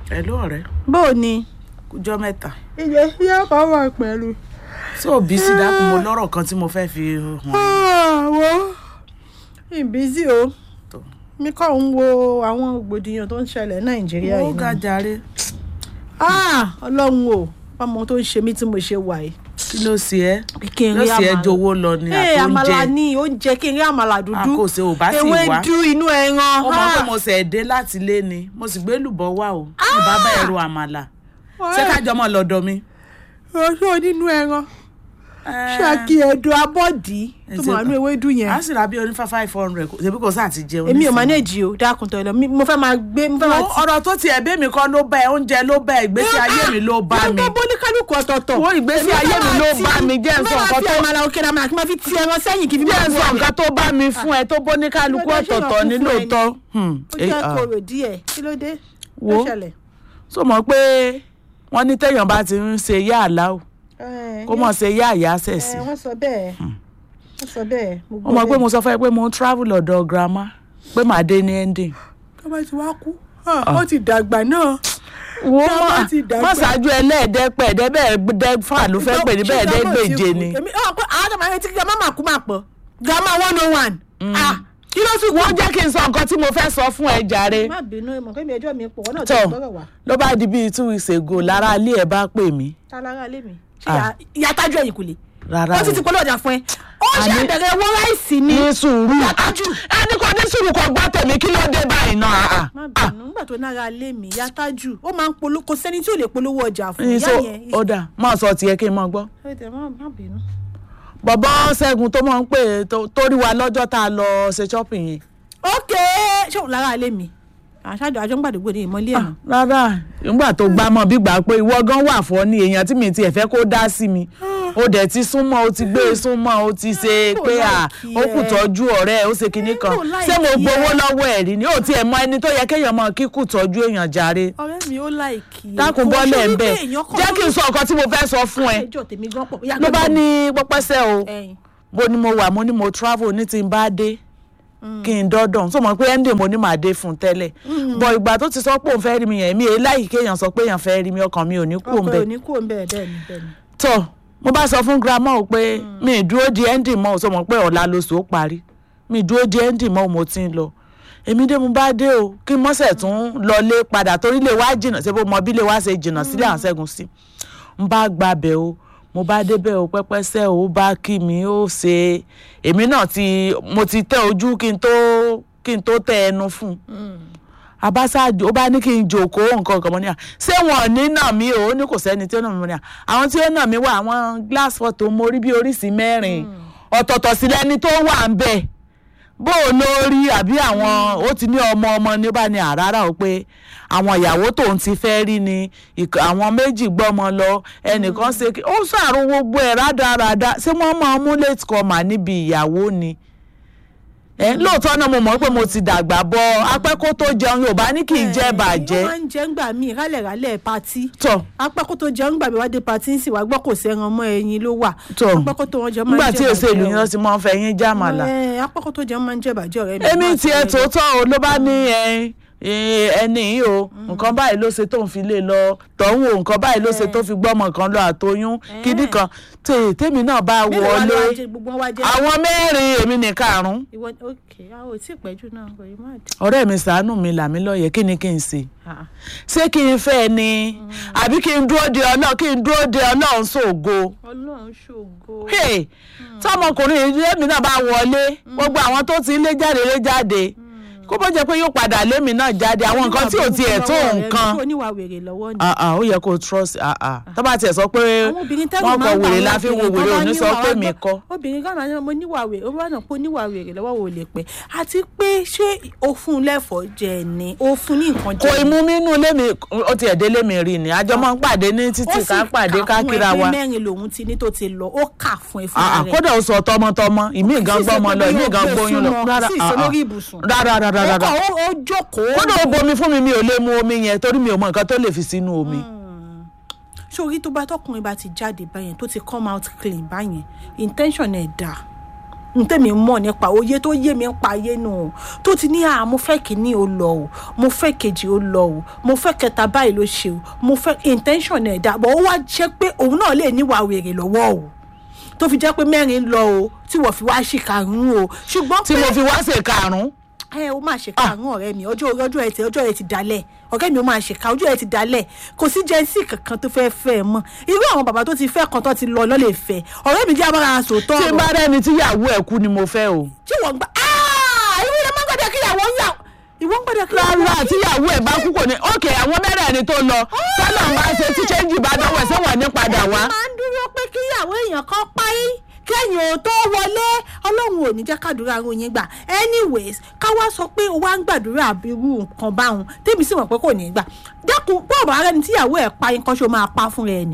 Hello ọ̀rẹ́ bó o ní. kújọ́ mẹ́ta iye yóò kọ́ wà pẹ̀lú. tó bísí dákun mo lọ́rọ̀ kan tí mo fẹ́ fi hàn ẹ́. àwọ̀ ìbísí o Tó. mi kàn ń wo àwọn rògbòdìyàn tó ń ṣẹlẹ̀ nàìjíríà ó yìí ga náà. jàre Ah, ọlọ́run o ọmọ tó ń ṣe mí tí mo ṣe wà yìí. kí ló ṣe ẹ́ kí n ló rí ṣe ẹ́ àmàlà. jowó lọ ní ee àmàlà àtóúnjẹ ní oúnjẹ kí n rí àmàlà dúdú. a kò ṣe ò bá sì wá ewédú inú ẹran. ó mọ pé Ah, mo ṣẹ̀ dé láti ilé ni mo sì gbé lùbọ́ wá o ní bàbá ẹ̀rọ àmàlà ṣé kájọ mọ́ lọ́dọ̀ mi. ọjọ́ nínú ẹran ṣáàkì ẹ̀dùn abọ́dí tó ṣe- máa nú ewédú yẹn. a sì ra bí onífà five hundred ṣèbí kò sáà ti jẹun. èmi ò nísìnyí. manage o dákun tó ẹ lọ Mi- mo fẹ́ máa gbé mo fẹ́ máa Wo, ọ̀rọ̀ tó tiẹ̀ bẹ́ mi kọ́ ló bá ẹ oúnjẹ ló bá ẹ ìgbésí ayé mi ló bá mi. gbogbo oníkálukú ọ̀tọ̀ọ̀tọ̀. Wo, ìgbésí ayé mi ló bá mi, jẹ́ n sọ nǹkan tó. tó- mo máa fi àmàlà òkè àmàlà kí n máa fi ti ẹran sẹ́yìn kí n fi bí máa ẹ bu sọ ọ̀rẹ́. nǹkan tó bá mi fún ẹ tó bó ní kálukú Kí ló dé, ṣé ọ̀tọ̀ọ̀tọ̀ èèyàn ní kún fún ẹ lóòótọ́. ó jẹ́ kòrò díẹ̀ kí ló dé Wo. ló ṣẹlẹ̀. so mọ̀ pé wọ́n ní téèyàn bá ti ń ṣe yá àlá o Ẹ, kó mọ̀ ṣe yá àyà sẹ̀ ẹ, sí. wọ́n sọ bẹ́ẹ̀ wọ́n sọ bẹ́ẹ̀ mo ó mọ̀ pé gbọ́ mo sọ fún ẹ pé mo ń travel ọ̀dọ̀ grandma pé màá dé ní ending. bẹ́ẹ̀. bàbá ti wá kú ó ti dàgbà náà. wo Grandma mọ̀ ti dàgbà. mọ̀ ṣáájú ẹlẹ́ẹ̀dẹ́pẹ̀ ẹ̀ẹ́dẹ́gbẹ̀ẹ́dẹ́fà ló fẹ́ pè ní bẹ́ẹ̀ dẹ́gbèje ni. èmi ọ̀ pé àwọn ọmọ yẹn ti grandma máa kú máa pọ̀ grandma one oh one. Ah, kí ló tún kú. wọ́n jẹ́ kí n sọ nǹkan tí mo fẹ́ sọ fún ẹ jàre. má bínú ìmọ̀ kẹ́mi ẹjọ́ mi pọ̀ wọ́n náà ti tọ́ gbọ́rọ̀ wá. ló bá di bíi two weeks ago lára ilé ẹ̀ bá pè mí. ta lára lé mi. ṣé Ah. ìyá- ìyá tájú ẹ̀yìn kò lè. rárá ó ti ti polówó ọjà fún ẹ. ó ṣe Àní- àbẹ̀rẹ̀ owó ráìsì ni. ní sùúrù Yàtájú. ẹni kò ní sùúrù kò gbọ́ tèmi kí ló dé báyìí náà. má bínú nígbà tó nára lé mi ìyá tájú ó máa ń polówó kò sẹ́ni tí ò lè polówó ọjà fún ní ìyá so yẹn. ó dà máa sọ tiẹ̀ kí n máa gbọ́. Ẹ tẹ̀, má má bínú. bọ̀bọ́ ṣẹ́gun tó máa ń pè é tó- tó rí wa lọ́jọ́ tá a lọ ṣe shopping yẹn. ok ṣé òun lára lé mi àṣàjọ àjọ ń gbàdúgbò ní ìmọ̀lẹ́ ẹ̀ náà. rárá nígbà tó gbá mọ́ bí gbà pé ìwọ gan wà fọ́ ni èèyàn tí mi tiẹ̀ fẹ́ kó dá sí mi ó dẹ̀ ti súnmọ́ ó ti gbé e súnmọ́ ó ti ṣe Kò pé à láìkí ó kù ẹ. tọ́jú ọ̀rẹ́ ẹ̀ ó ṣe kinní kan Kò láìkí ṣé mo gbowó ẹ. lọ́wọ́ ẹ̀ rí ni ó tiẹ̀ mọ ẹni tó yẹ kéèyàn mọ kíkù tọ́jú èèyàn jàre ọ̀rẹ́ mi ó láìkì. dákun Kò bọ́lẹ̀ ṣe ń wípé bẹ̀ èèyàn kan jẹ́ kí n ló- sọ nǹkan tí mo fẹ́ sọ fún ẹ ẹjọ́ tèmi gan pọ̀. Ìyá ló bá gbẹ̀gbẹ̀. ní pọ́pẹ́sẹ́ o Ẹyin. bó ni mo wà mo ní mo travel ní tí n bá dé kí n dọ́dọ̀ so mọ̀ pé ẹ́ndì mo ní màá dé fún un tẹ́lẹ̀ bọ̀ ìgbà tó ti sọ pé òun fẹ́ rí mi yẹn mi èyí láyìí kéèyàn sọ pé èèyàn fẹ́ rí mi ọkàn mi ò ní kú òun ọkọ bẹ́ẹ̀ ò ní kú òun bẹ́ẹ̀ bẹ́ẹ̀ ni bẹ́ẹ̀ ni. tọ́ mo bá sọ fún grandma o pé mi ì dúró di ẹ́ndì mọ́ o sọ mọ̀ pé ọ̀la lóṣù ó parí mi ì dúró di ẹ́ndì mọ́ o mo ti ń lọ èmi dé mo bá dé o kí mọ́sẹ̀ tún lọlé padà torí lè wá jìnnà ṣé bó mọ bí lè wá ṣe jìnnà sílé àwọn ṣẹ́gun sí n bá gbabẹ̀ o mo bá débẹ̀ o pẹ́pẹ́sẹ́ o ó bá kí mi ó ṣe èmi náà ti mo ti tẹ ojú kí n tó kí n tó tẹ ẹnu fún un abasáàjò ó bá ní kí n jòkó nǹkan kan mọ́ ní à ṣé wọn ò ní nà mí o ó ní kò sẹ́ni tí ó nà mí mọ́ ní à àwọn tí ó nà mí wà àwọn glass photo mo rí bí oríṣi mẹ́rin ọ̀tọ̀ọ̀tọ̀ sí lẹ́ni tó wà ń bẹ̀ bó o ló rí àbí àwọn ó ti ní ọmọ ọmọ ní ó bá ní àràrà o pé àwọn ìyàwó tóun ti fẹ́ rí ni ìk- àwọn méjì gbọ́mọ lọ ẹnìkan ṣe kí ó ṣàrò gbogbo ẹ̀ rádaràda ṣé wọ́n máa mú late comer níbi ìyàwó ni ẹ lóòótọ́ náà mo mọ̀ pé mo ti dàgbà bọ̀ apẹ́kó tó jẹun yorùbá ní kì í jẹ́ bàjẹ́ wọ́n máa ń jẹ́ ńgbà míì rálẹ̀rálẹ̀ patí. tọ̀ apẹ́kó tó jẹun gbàgbé wá dé patí ń sì wá gbọ́ kò sẹ́ran mọ́ ẹyin ló wà. Tọ́. apẹ́kó tó wọ́n jẹ máa ń nígbà jẹ́ tí èsè ìlú bàjẹ́ yẹn ti máa ń fẹ́ yín jámàlà o. Ẹ, apẹ́kó tó jẹun máa ń jẹ́ bàjẹ́ ọ̀rẹ́ mi. èmi Má tiẹ̀ sọ ẹ. tòótọ́ o ló bá ní ẹ ẹ, ẹni yìí o nǹkan báyìí ló ṣe tó ń fi lé lọ tọ̀hún o nǹkan báyìí ló ṣe tó fi gbọ́mọ kan lọ àtoyún kíní kan tè- tèmi náà bá Mélòó wá ló wá wọlé jẹ- gbogbo wọn wá jẹ́ àwọn mẹ́rin èmi ní karùn-ún ìwọ ok a ò tí ì pẹ́jù náà kò yí má dé. ọ̀rẹ́ mi ṣàánú mi làmí lọ́yẹ̀ kí ni kí n ṣe Ah, ṣé kí n fẹ́ ni àbí kí n dúró de ọlọ́run kí n dúró de ọlọ́run ṣògo. ọlọ́run ṣògo. Hey, tọmọkùnrin yìí lèmi náà bá wọlé gbogbo àwọn tó ti lé jáde lé jáde kó bó jẹ́ pé yóò padà lémi náà jáde àwọn nǹkan tí ò tiẹ̀ tó nǹkan kó níwà wèrè lọ́wọ́ ni. Ah, ah, ó yẹ kó trust ah, ah. tó bá tiẹ̀ sọ pé àwọn obìnrin tẹ́lẹ̀ wọ́n máa kọ ń gbà wèrè wọ́n la fi wo obìnrin tó wèrè bá òní sọ níwà pé wá mi gbọ́- kọ́ obìnrin kan náà mo níwà wèrè ó bá náà pé níwà wèrè lọ́wọ́ wò lè pẹ́ àti pé ṣé o fún un lẹ́fọ̀ọ́ jẹ ni o fún ní nǹkan kò jẹ imú mínú lémi ó tiẹ̀ dé lémi rí ni àjọ máa ń pàdé ní títì ká pàdé ká kíra wa ó sì kà fún ẹ pé mẹ́rin lòun ti ní tó ti lọ ó kà fún ẹ fún Ah, ah, rẹ̀ kódà ó sọ tọmọtọmọ ìmí gan Sì, gbọ́mọ ṣe lọ pé ìmí yóò gan gbé gbóyún lọ súnmọ́, rárá sì, ah, sọ ah. lórí ibùsùn. rárá rárá ó rárá kàn ó- ó jókòó kódà ó bomi fún mi mi ò lè mu omi yẹn torí mi ò mọ nǹkan tó lè fi sínú omi. sórí tó bá tọkùnrin bá ti jáde báyẹn tó ti come out clean báyẹn intention ẹ̀ dà n tẹ́mi mọ̀ nípa òye tó yé mi ń pa ayé nù o tó ti ní à mo fẹ́ kíní o lọ o mo fẹ́ kejì o lọ o mo fẹ́ kẹta báyìí ló ṣe o mo fẹ́ intention ẹ̀ dà bọ̀ ó wá jẹ́ pé òun náà lè níwà wèrè lọ́wọ́ o tó fi jẹ́ pé mẹ́rin lọ o tí wọ́n fi wá ṣì karùn-ún o ṣùgbọ́n tí mo fi wá ṣe karùn-ún ẹ o máa ṣe karùn-ún ọ̀rẹ́ mi ọjọ́ ọjọ́ ẹ ti ọjọ́ ẹ ti dalẹ̀ ọ̀rẹ́ mi ó máa ṣe ká ọjọ́ ẹ ti dalẹ̀ kò sí jẹ́nsì kankan tó fẹ́ fẹ́ ẹ mọ́ irú àwọn bàbá tó ti fẹ́ kan tó ti lọ lọ́lẹ̀ fẹ́ ọ̀rẹ́ mi jẹ́ abára sòótọ́ tí n bá rẹ́ni tíyàwó ẹ̀ kú ni mo fẹ́ o. tí wọ́n gbà áá ìwé ilé máa ń gbọ́dọ̀ kíyàwó ń yà ìwọ ń gbọ́dọ̀ kíyàwó rárá tíyàwó ẹ̀ bá kú kò ní ókè àwọn mẹ́rẹ̀ẹ̀rin tó lọ tọ́lọ̀ máa ṣe tí ṣéǹjì bá dánwò ẹ̀sẹ̀ wà ní padà wá. máa ń dúró pé kíyàwó èèyàn kan parí kẹ́yìn ò tó wọlé ọlọ́run ò ní jẹ́ kádùúrà ròyìn gbà anyways ká wá sọ pé o wá ń gbàdúrà irú nǹkan báwọn tèmi sì mọ̀ pé kò ní gbà dákun bọ́ọ̀bù ara ẹni tíyàwó ẹ̀ pa nǹkan ṣó máa pa fún rẹ ni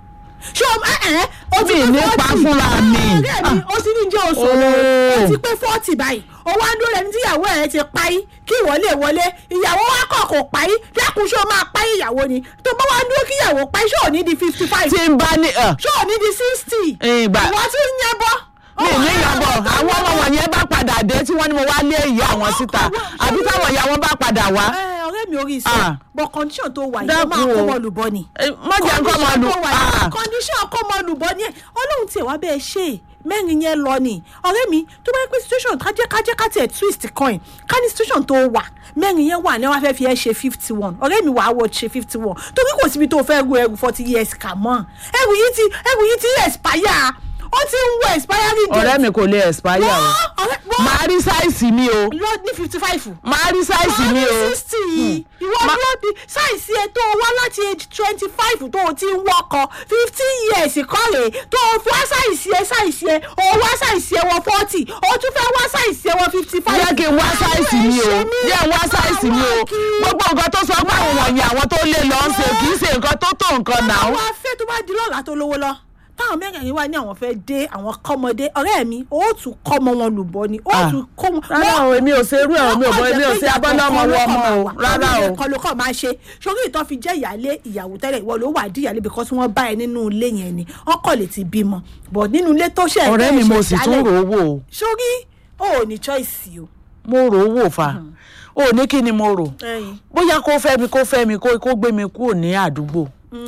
ṣé o ẹ ẹ o ti Mi pé ní pa forty fúnra mi. ọ̀rẹ́ mi o ti ní jẹ́ oṣù Oh. o ti pé forty báyìí o wá ń dúró ẹni tíyàwó ẹ̀ ti parí kí ìwọ lè wọlé ìyàwó wa kọ̀ kò parí dákun ṣé o máa parí ìyàwó ni tó bá wá ń dúró kí ìyàwó parí ṣé ò ní di fifty five tí n bá ní ẹ, ṣé ò ní di sixty ìgbà ìwọ tí ń yẹn bọ́. mi ní ìyàbọ̀ àwọn ọmọ wọ̀nyẹn bá padà dé tí wọ́n ní mo wá lé ìyá àwọn síta àbí táwọn ìyá wọn bá padà wá. ẹ ọ̀rẹ́ mi orí Ah. iṣẹ́ bọ̀ condition tó wà yìí ó Dákun máa o. kó mọ́ lùbọ́ ni. Eh, má jẹ́ nǹkan máa lù Condition tó wà ah. yìí condition kó mọ́ lùbọ́ ni ẹ̀ ọlọ́run tiẹ̀ wá bẹ́ẹ̀ ṣe é mẹ́rin yẹn lọ ni ọ̀rẹ́ mi tó bá yẹ pé situation kájẹ́ kájẹ́ ká tiẹ̀ twist coin ká ní situation tó wà mẹ́rin yẹn wà ní wọ́n fẹ́ fi ẹ́ ṣe fifty one ọ̀rẹ́ mi wàá wọ̀ ṣe fifty one torí kò síbi tó fẹ́ ru ẹrù forty years kà mọ́ ẹrù yìí ti ẹrù yìí ti expire ó ti ń wọ expiry date. ọ̀rẹ́ mi kò lè expire o Wọ́n, ọ̀rẹ́ wọ́n màá rí sáìsì mi o lọ ní fifty five màá rí sáìsì mi o sixty ìwọ dúró di sáìsì ẹ tó o wá láti age twenty five tó o ti ń wọkọ fifteen years kọ́lé tó o fi wá sáìsì ẹ sáìsì ẹ o wá sáìsì ẹ wọ forty o tún fẹ́ wá sáìsì ẹ wọ fifty five. jẹ́ kí n wá sáìsì mi o jẹ́ n wá sáìsì mi o gbogbo nǹkan tó sọ pé àwọn wọ̀nyí àwọn tó lé lọ ń ṣe kì í ṣe nǹkan tó tó nǹkan náà. àwọn afẹ́ tó bá di lọ́la tó lówó lọ táwọn mẹ́rẹ̀ẹ̀rin wá ní àwọn fẹ́ dé àwọn kọ́mọdé ọ̀rẹ́ mi ó tún kọ́mọ wọn lùbọ́ ni ó Ah. tún kọ́ wọn. rárá o èmi ò ṣe irú ẹ̀ o mi ò bọ èmi ò ṣe abọ́lọ́mọ wọ ọmọ o rárá o. kọ́ ló kọ́ máa ṣe sórí ìtọ́ fi jẹ́ ìyálé ìyàwó tẹ́lẹ̀ ìwọ ló wà dí ìyálé because wọ́n bá ẹ nínú ilé yẹn ni ọkọ lè ti bímọ but nínú ilé tó ṣe ọ̀rẹ́ mi mo sì tún rò ó wò o sórí o ò ní choice o. mo rò ó wò fa o ní kí ni mo rò bóyá kó fẹ́ mi kó fẹ́ mi kó kó gbé mi kúrò ní àdúgbò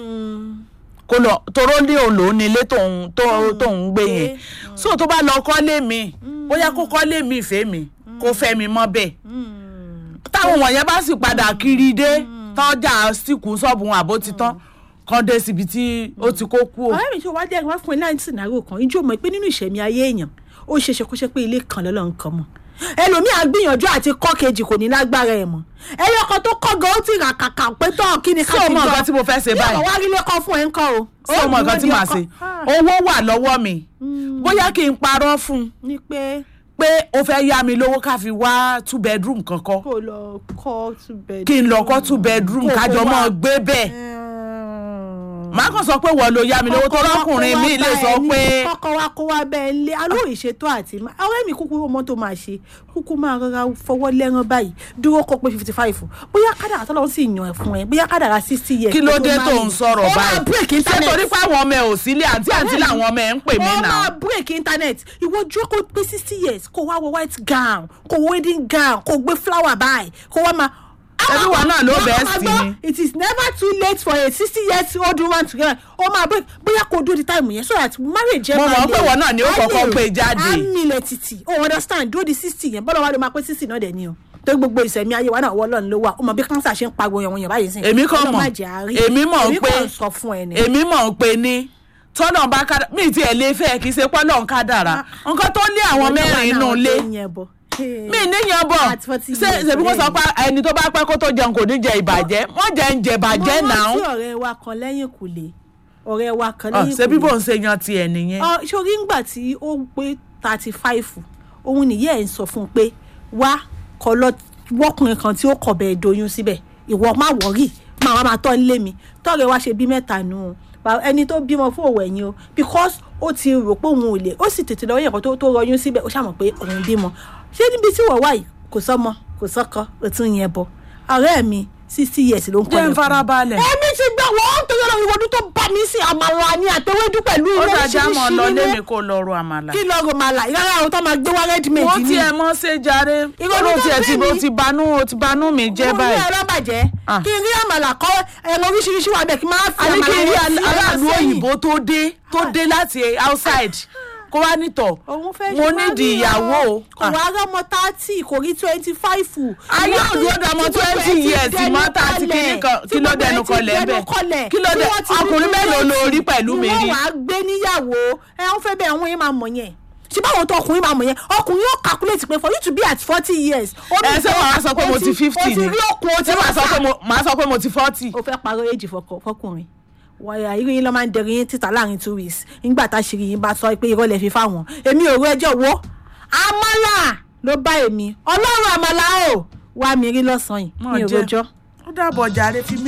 kó lọ toró ní òun lòún ní ilé tóun tó- tóun gbé yẹn so tó bá lọ kọ́lé mi bóyá kó kọ́lé mi ìfẹ́ mi kó fẹ́ mi mọ́ bẹ́ẹ̀ táwọn wọ̀nyẹn bá sì padà kiri dé tọ́jà síkù ṣọ́ọ̀bù wọn àbó ti tán kán dé síbi tí ó ti kó kú o. ọ̀rẹ́ mi tó wá jẹ́ wá fún ẹ láì sìnárò kan ijó mọ̀ pé nínú ìṣẹ̀mí ayé èèyàn ó ṣe ṣe kó ṣe pé ilé kan lọ́lọ́ nǹkan mọ̀ ẹlòmíì á gbìyànjú àti kọ́ kejì kò ní lágbára ẹ̀ mọ́ ẹyọ kan tó kọ́ gan ó ti rà kàkà pé tọ́ kí ni ká Ṣé o fi mọ jọ nǹkan tí mo fẹ́ ṣe báyìí? bí ọ̀rọ̀ wá rí lẹ́kọ́ fún ẹ ń kọ́ o. ṣé o mọ nǹkan tí màá ṣe owó wà lọ́wọ́ mi bóyá kí n parọ́ fún un ní pé pé o fẹ́ yá mi lówó ká fi wá two bedroom kankan kò lọ kọ́ two bed. kí n lọ kọ́ two bedroom Kò kájọ kó mọ́ wá. gbé bẹ́ẹ̀ màá kàn sọ pé wọ́n ló yá mi lówó tó lọ́kùnrin mi lè sọ pé kọ́kọ́ wa kó wa bẹ́ẹ̀ lé alóòrì ṣètò àti má- ọ̀rẹ́ mi kúkú ọmọ tó máa ṣe kúkú máa rọra fọwọ́ lẹ́rán báyìí dúró kó pé fifty five bóyá kádàrà tọ́lọ́ sì yàn ẹ̀ fún ẹ bóyá kádàrà sixty years. kí ló kó dé máa tó rìn. ń sọ̀rọ̀ ó máa break báyìí ṣé internet. torí pé àwọn ọmọ ẹ ò sílé àǹtí àǹtí làwọn ọmọ ẹ ń pè mí ó náà máa break internet ìwọ jókòó pé sixty years kó wá wọ white gown kó wọ wedding gown kó gbé flower báyìí kó wá máa. Ẹbí wa náà ló Wọ́n bẹ́ẹ̀ máa sí gbọ́, ni. it is never too late for a sixty years old woman to get ó máa break bóyá kó dúró di time yẹn so that marriage ẹ Mo máa mọ̀ pé lè- ìwọ náà ni ó á kọ́kọ́ lè- gbé jáde. á nílẹ̀ títì o understand dúró di sixty yẹn bọ́lá wa ló máa pé sixty náà dẹ̀ ni o torí gbogbo ìsẹ̀mí ayé wa náà wọ́ lọ́nà ló wà ó mọ bí cancer ṣe ń pariwo yẹn wọ̀nyẹn báyìí sìn èmi kàn Ọlọ́run mọ̀ má jẹ́ á rí. èmi mọ̀ èmi pé kàn sọ fún ẹ ni. èmi mọ̀ pé ní tọ́nà bá kádà mí ti ẹ̀ lé fẹ́ kì í ṣe pọ́nlọ́ ń kádàrà nǹkan tó lé àwọn mẹ́rin inú ilé mi níyan bọ̀ At 40 ṣé years, ṣèbí kó sọ ọ̀rẹ́ pé ẹni tó bá pẹ́ kó tó jẹun kò ní jẹ ìbàjẹ́ wọ́n jẹ ń jẹ ìbàjẹ́ náà mo rántí ọ̀rẹ́ wa kan lẹ́yìn kùlé ọ̀rẹ́ wa kan Ọ̀, lẹ́yìn ṣé bí kùlé bò ń ṣe yan tiẹ̀ nìyẹn Ọ, sórí ńgbà tí ó pé thirty five òun nìyẹn ẹ̀ ń sọ fún un pé wá kọ lọ wọ́kùnrin kan tí ó kọ̀ bẹ́ẹ̀ doyún síbẹ̀ ìwọ má wọ́rì máa wá máa tọ́ ń lé mi tọ́rẹ̀ wá ṣe bí mẹ́ta nù ú Ba- ẹni tó bímọ fún òwò ẹ̀yìn o because ó ti rò pé òun ò lè ó sì tètè lọ́wọ́ yẹn kan tó tó rọyún síbẹ̀ ó ṣàmọ̀ pé òun bímọ ṣé níbi tí wọ́n wà yìí kò sọ́mọ kò sọ́kọ ó tún yẹn bọ ọ̀rẹ́ mi sixty years ló ń kọ́ jẹ́ ń farabalẹ̀. èmi ti gbà wọ́n torí ọlọ́run ìwọ́dún tó bá mi sí àmàlà ni àtẹwédú pẹ̀lú ó ilé dájá mọ́ ọ lọ oríṣiríṣi lémi nínú kó lọ ro àmàlà. kí lọ́ọ́ màlà ìrárá àwọn tó máa gbé wá rẹ́dímẹ̀dì wọ́n ni tiẹ̀ mọ́ ṣe jàre. Ìrònú ó tó tiẹ̀ ti gbé ó mi. ti banú ó ti banú mi jẹ́ mo ní báyìí. ẹ̀rọ bàjẹ́ Ah. kí n rí àmàlà kọ́ ẹ̀rọ oríṣiríṣi wà bẹ́ẹ̀ kí n máa fi a ní kí n rí yẹn sí aráàlú ẹ̀rọ sẹ́yìn. òyìnbó tó dé tó dé láti outside kó wá nítọ̀ òun fẹ́ mo ṣe nídìí wá rí ìyàwó. ọ. kò wá rọ́mọ thirty kò rí twenty five. ayé òdúró dọmọ twenty years mọ́tà àti kíní kan kí ló dẹnu kọlẹ̀ bẹ́ẹ̀ kí ló dẹ ọkùnrin mélòó ló rí pẹ̀lú mi ni rí. wọ́n wàá gbé níyàwó ẹ ń fẹ́ bẹ́ẹ̀ wọ́n yẹn máa mọ̀ yẹn ṣé báwo tó ọkùnrin máa mọ̀ yẹn ọkùnrin yóò calculate pé for you to be at forty years. ó ẹ ní ṣé wàá sọ pé mo ti fifty o ti ni rí òkun o ti ṣé wàá sọ pé mo màá sọ pé mo ti forty. o fẹ́ parọ́ èjì fọkọ- fọkùnrin wọ́n irú yín ló máa ń dẹrù yín títà láàrin two weeks nígbà tá a ṣe yín bá sọ pé irọ́ lẹ fi fáwọn èmi ò rú ẹjọ́ wo àmàlà ló bá èmi ọlọ́run àmàlà o wá mi rí lọ́sàn-án yìí Mọ̀ mi ò jẹ́. rojọ́. ó dàbọ̀ jàre fi mí